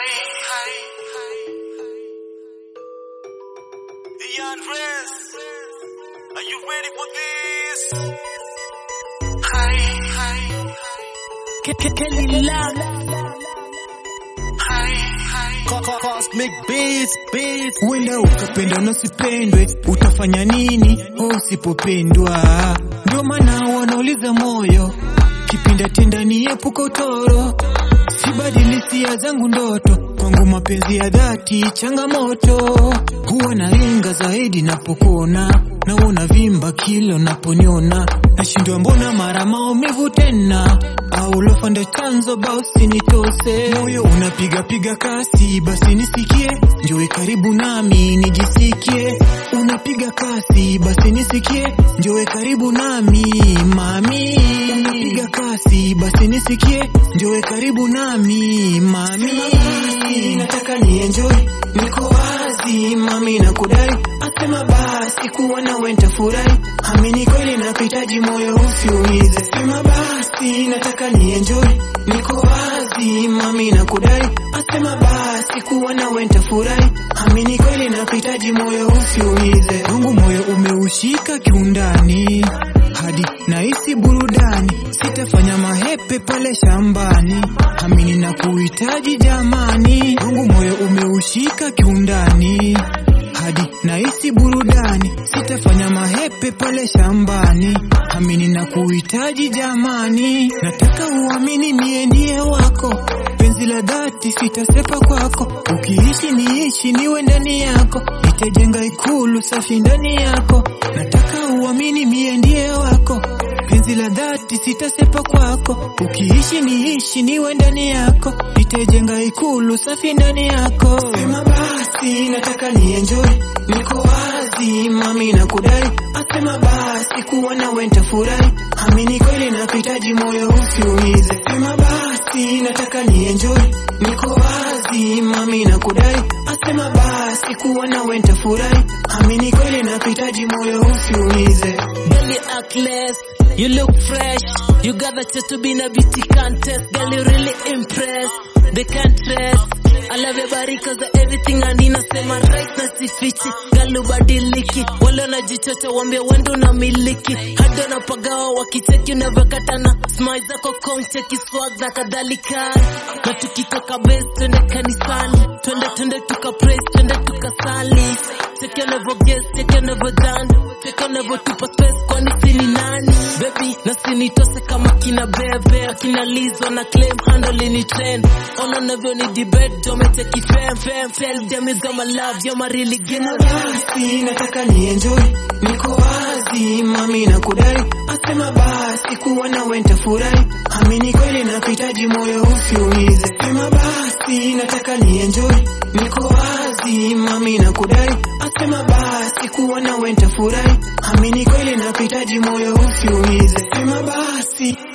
Ian Rez, are you ready for this? Hi, hi, Kelly Love, hi, hi. Cosmic Beats, Beats. Wenda ukapenda na usipendwe, utafanya nini oh, usipopendwa? Ndio maana wanauliza moyo, kipinda tenda niepuka utoro, sibadili hisia zangu ndoto, kwangu mapenzi ya dhati changamoto, huwa nalenga zaidi napokuona, naona vimba kilo naponiona, nashindwa mbona mara maumivu tena au lofa ndo chanzo basi nitose moyo unapiga piga kasi basi nisikie njoe karibu nami nijisikie unapiga kasi basi nisikie njoe karibu nami mami unapiga kasi basi nisikie njoe karibu nami mami nataka nienjoy niko wazi mami na kudai asema basi kuwa nawe nitafurahi amini kweli nakuhitaji moyo usiumize sema basi nataka nienjoy niko wazi mami na kudai asema basi kuwa nawe nitafurahi amini kweli nakuhitaji moyo usiumize wangu moyo umeushika kiundani hadi nahisi burudani sitafanya mahepe pale shambani amini na kuhitaji jamani wangu moyo umeushika kiundani hadi nahisi burudani sitafanya mahepe pale shambani amini na kuhitaji jamani nataka uamini mie ndiye wako penzi la dhati sitasepa kwako ukiishi niishi niwe ndani yako nitajenga ikulu safi ndani yako nataka uamini mie ndiye wako penzi la dhati sitasepa kwako ukiishi niishi niwe ndani yako nitajenga ikulu safi ndani yako sema basi nataka nienjoy niko wazi mami na kudai asema basi kuwa nawe nitafurahi amini kweli nakuhitaji moyo usiumize sema basi nataka nienjoy niko wazi mami na kudai asema basi kuwa nawe nitafurahi amini kweli nakuhitaji moyo usiumize girl you act less, you look fresh, you got the chance to be in a beauty contest, girl you really impress, they can't trust. I love your body cause of everything and inasema right na sifichi girl ubadiliki wale wanajichocha wambia wendo unamiliki hadi wanapagawa wakicheki unavyokatana smile zako kong cheki swag na kadhalika na tukitoka base twende kanisani twende twende tuka praise twende tukasali cheki unavyoges cheki unavyodance cheki unavyotupa space kwani sini nani baby na sinitose kama kina bebe akina lizo na claim handle ni trend ona unavyo ni debate domecheki fam fam tell them is got my love you're my really gonna basi nataka nienjoy niko wazi mami na kudai asema basi kuwa nawe nitafurahi amini kweli nakuhitaji moyo usiumize sema basi nataka nienjoy niko wazi mami na kudai asema basi kuwa nawe nitafurahi amini kweli nakuhitaji moyo usiumize sema basi